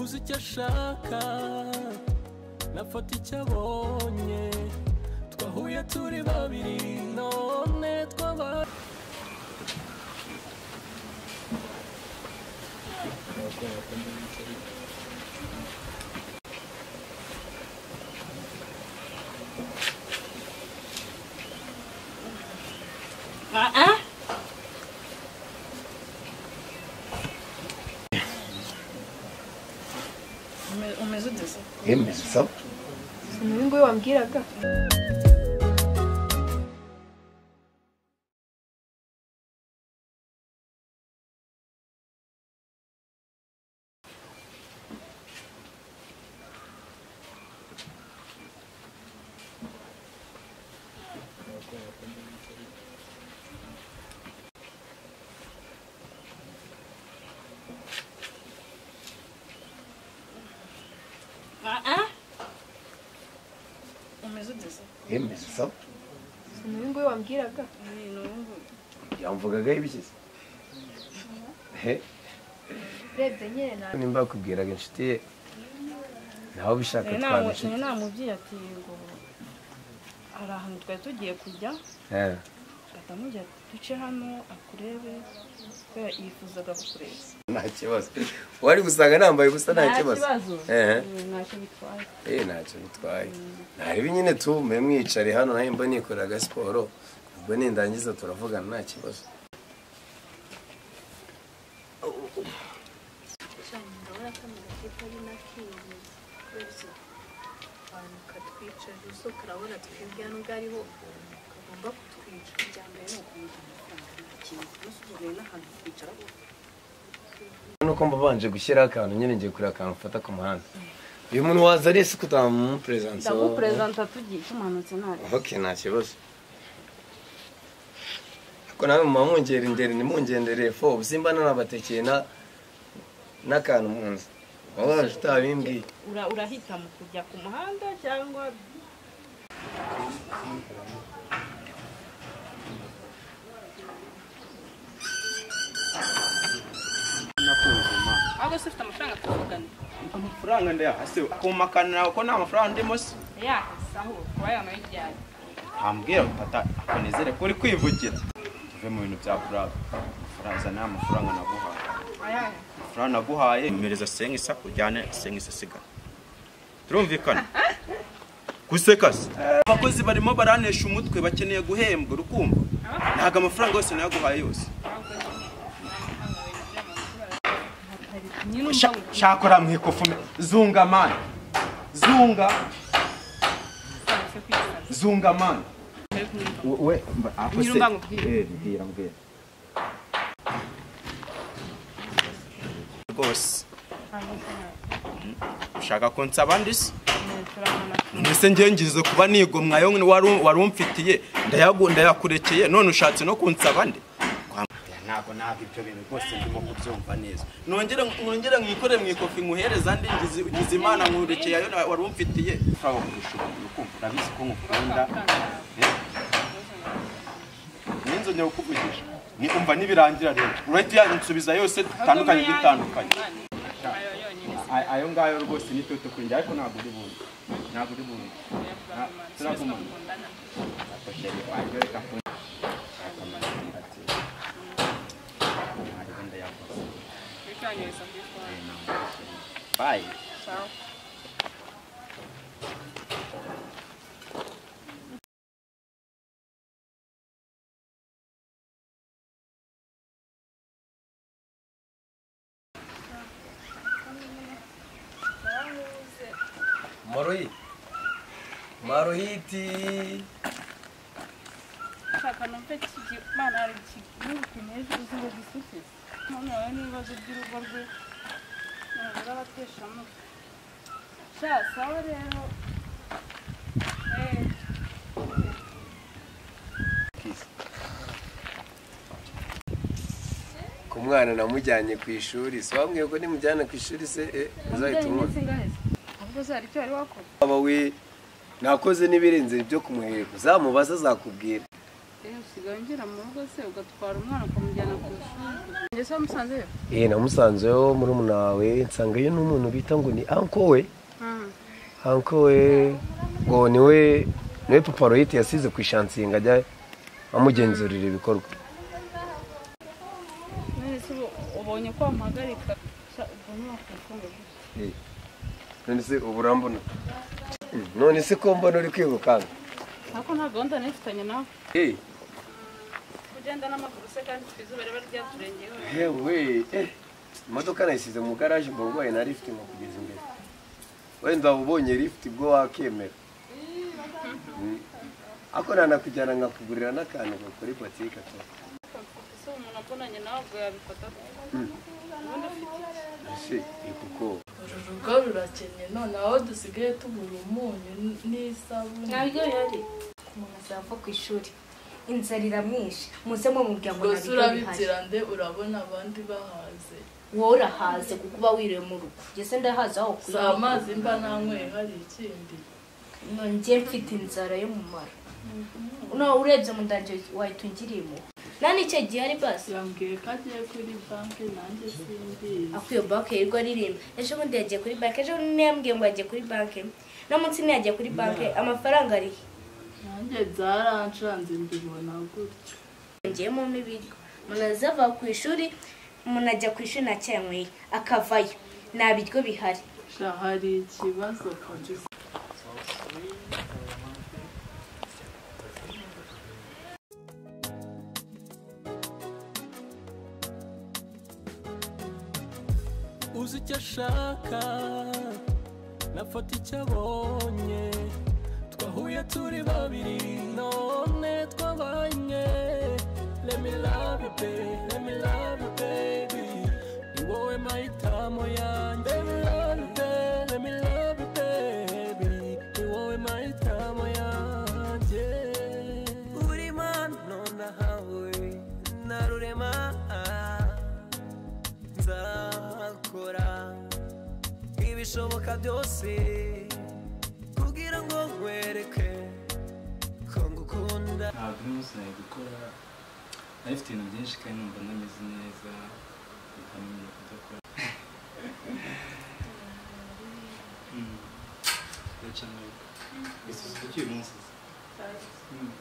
uzi icyo ashaka nafata icyo abonye twahuye turi babiri none twabaye Aa. Ume- Umeze ute se? Emwe sawa umuhungu we wambwiraga Aa. Umeze ute se? emwe sawa umuhungu we wambwiraga Ni ni ubu. yamvugagaho ibishyize he urebye nyine ntabwo nimba yakubwiraga inshuti ye nawe ubishaka Nari twaba namu- nari inshuti namubwiye ati ngo hari ahantu twari tugiye kujya Eh, ahita amubwira ati duce hano akurebe kubera yifuzaga kukureba. nta kibazo wari gusanga nambaye ubusa nta kibazo Eh, Ntacyo bitwaye. eh, ntacyo bitwaye ntarebe nyine tumbe mwicare hano nawe mba nikorera aga siporo ubwo nindangiza turavugana nta kibazo nuko mba mbanje gushyiraho akantu nyine ngiye kureba akantu mfata ku muhanda uyu muntu waza ari ese kutamuperezansa Ndaguperezanta tugiye tumanutse ntabwo. ok nta kibazo ariko nawe muma mwongera ingeri ntimungendereye fo ubusimba nanabatekeye na n'akantu mu nzu waba waje utabimbwiye Ura- urahita mu kujya ku muhanda cyangwa ahubwo se ufite amafaranga twavugana amafaranga ndayahase kumakanira ko nta mafaranga ndimo se yakasaho kuba yamara ibyari ntambwira tata akanezere ko uri kwivugira tuve mu bintu bya kuraba amafaranga zana ya mafaranga naguhaye ayahe amafaranga naguhaye mereza senga isa kujyane senga isa sigana turumvikana guseka se abakozi barimo baranesha umutwe bakeneye guhembwa urukumva ntabwo amafaranga yose nayaguhaye yose nyine Sha- shaka uramwikufume zunga mani zunga umbangukanse kwisana zunga mani we Nyiri umbangubwira. mbwira mbwira rwose ushaka ko nsaba ndi se turabona mbese ngengize kuba nigomwa yo wari wari umfitiye ndayagu- ndayakurekeye none ushatse no kunsaba ndi Kwa- ntabwo ntabwo ibyo bintu rwose ndimo kubyumva neza nongere nongere mwikore mwikofi nkuhereza ndi ngize ngize imana nkurekeye yo wari umfitiye ushobora kurusha urukundo urabizi ko nkukunda Eh? n'inzu njya kukuvugisha ni umva nibirangira rero urahita uyansubiza yose dutandukanye dutandukanye ayo yonyine Ay- ayo ngayo rwose ni twe tukujya ariko ntabwo uri bundi ntabwo uri bundi Na- turagumana bakundana Ariko sheri wanjye reka ku- akamubwira ati, "Ntabwo ndayaguze." bicyanyereza kuri twari Bye. cyawe maroyi maroyiti ushaka numve kigimana hari igihugu kintu uzi ngo gisutse none wawe n'ibibazo by'urugo rwe ntabura abateshamuka sha sawa rero eee ku mwana namujyanye ku ishuri si wambwiye ko nimujyana ku ishuri se eh, uzahita umubona ahubwo se hari icyo wari wakora waba we nakoze n'ibirenze ibyo kumwereka uzamubaza azakubwira Eh, usigaye ungera mu rugo se ugatwara umwana ukamujyana ku ishuri njye se musanzeyo eh namusanzeho muri wawe nsangayo n'umuntu bita ngo ni anko we anko we ngo niwe niwe papa royite yasize ku ishansinga ajya amugenzurira ibikorwa none se ubu- ubonye ko wampagarika sha, ubwo ntiwakwikunda gutya Eh, none se ubu urambona Mm, none se ko mbona uri kwirukanka ariko nta gahunda nifitanye nawe Eh, ugenda n'amaguru se kandi twe izuba riba ryaturengeyeho yewe eh, imodoka nayisize mu garaje ngo urwaye na lift ngo kugeza imbere wenda ubonye lift bwo wakemera Mm. ako nanakujyana nkakugurira n'akantu ngo kuri botike to ese umuntu abonanye nawe ubwo yabifata ubundi afite iki ese ni kuko uru rugo rurakennye none aho dusigaye tugura umunyu n- n'isabune ntabwo yari umuntu azava ku ishuri inzara iramwishe muze mumubwira ngo gusa ntabwo bihari urabibwira nde urabona abandi bahaze wowe urahaze kuko uba wiriwe mu rugo ngeze ndahaze aho si amazi mba nanyweye hari ikindi nongeye mfite inzara yo mu mara noneho urebye mu ndange wahita ungiriye impuhwe nani icyo gihe ari basi yambwiye ko agiye kuri banki nanjye simbizi ako iyo banki yirirwa aririmba ejo bundi yagiye kuri banki ejo bundi yambwiye ngo yagiye kuri banki no munsi ntiyagiye kuri banki amafaranga arihe nanjye byarancanze mbibona gutyo yongeyemo n'ibiryo umuntu azava ku ishuri umuntu ajya ku ishuri nta cyanyweye akavayo nta biryo bihari sha hari ikibazo kabisa uzi icyo ashaka nafata icyo abonye twahuye turi babiri none twabanye let me love you baby let me love you baby ni wowe mahitamo yanjye let me love you baby let me love you baby ni wowe mahitamo yanjye uri mano nahawe na rurema nzakora ibishoboka byose kugira ngo nkwereke ko ngukunda ntabwo uno munsi nari gukora nari mfite ibintu byinshi kandi numva nameze neza bikananiye kudakora Mm. Ndaca mu rugo. Ese uzi icyo uyu munsi uzi? Mm.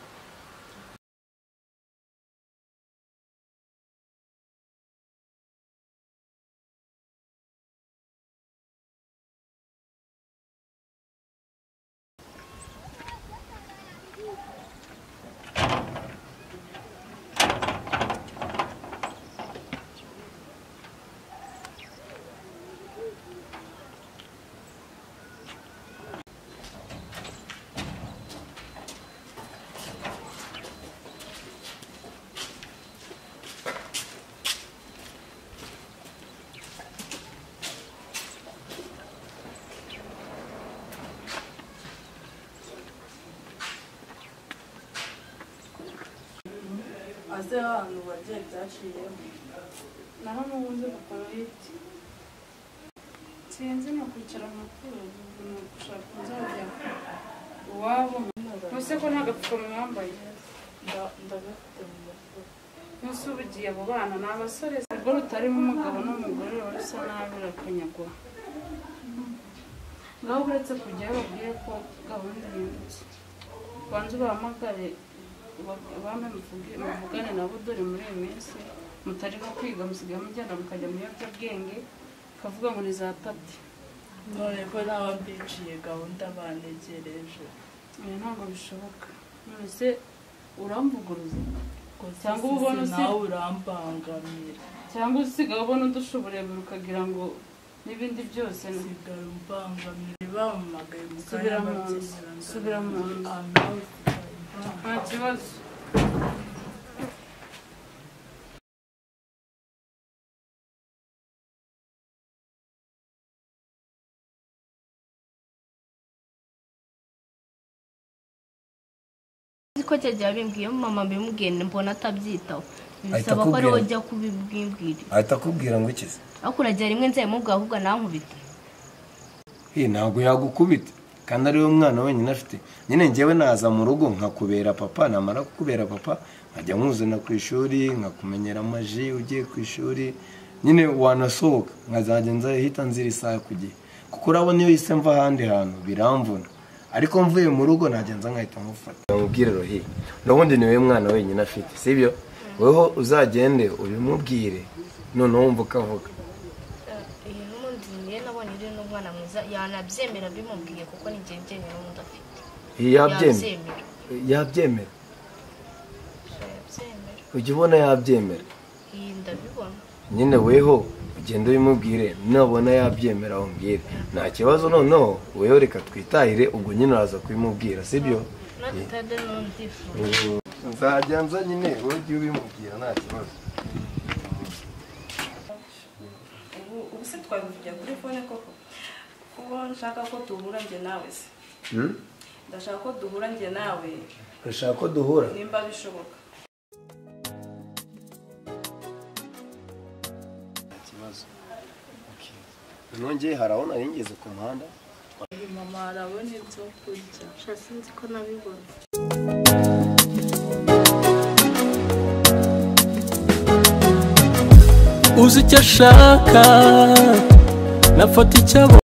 aze ahantu wagiye byaciyemo naho n'ubundi bakororete sinzi ni ukwicara mu muturage ni ugushaka inzajya iwabo ntuse ko nta gapfukamunwa wambaye nda- ndagafite mu mufuka ntuse uba ugiye abo bana ni abasore ubwo rutarimo umugabo n'umugore ruba rusa nabi rurakanyagwa ngaho uretse kujyayo babwiye ko gahunda yibutse banze ubahamagare uba- ubambe muvuge- muvugane nabo dore muri iyi minsi mutarimo kwiga musigaye mujyana mukajya mu biyobyabwenge kavuga ngo ni za pati none ko naba mbiciye gahunda banegereje ibi ntabwo bishoboka none se uramvuguruza gusa Cyangwa uba ubona usi- nawe urambangamira cyangwa usigaye ubona udusha uburebure ukagira ngo n'ibindi byose ni- usigara umbangamira bamamagaye mu Subira mu nzu. bakigirana. Subira mu nzu. Ah, nawe usigara umbangamira. nta kibazo uzi ko cyagiye bimbwiye mama mbimubwiye mbona atabyitaho bisaba ko ari akubwira. wowe ujya kubimbwira ahita akubwira ngo ikize ariko uragira rimwe nzayimubwira ahubwo nankubita eh ntabwo yagukubita kandi ariwe mwana wenyine afite nyine ngewe naza mu rugo nkakubera papa namara kukubera papa nkajya nkuzana ku ishuri nkakumenyera amaji ugiye ku ishuri nyine wanasohoka nkazajya nzahita nzira isaha ku gihe kuko urabona iyo yise mva ahandi hantu biramvuna ariko mvuye mu rugo nagenza nkahita nkufata ndamubwire rohi n'ubundi ni wowe mwana wenyine afite sibyo wowe uzagende ubimubwire noneho wumva ukavuga iyo n'ubundi niyo nabonye uri n'umwana mwiza yanabyemera mbimubwiye kuko ni njye mbyemera n'undi afite yabyemera yabyemera yabyemera ujya ubona yabyemera iyi ndabibona nyine weho ugenda ubimubwire nubona yabyemera umbwire nta kibazo noneho weho reka twitahire ubwo nyine uraza kubimubwira sibyo natade n'undifuza nzajya nza nyine wowe ujye ubimubwira nta kibazo ubu ubu se twabivugira kuri fone koko kuko nshaka ko duhura njye nawe se ndashaka ko duhura njye nawe urashaka ko duhura nimba bishoboka ikibazo nongeye hari aho nari ngeze ku muhanda mama harabona ibyo kurya sinzi ko nabibona uzi icyo ashaka nafata icyo abonye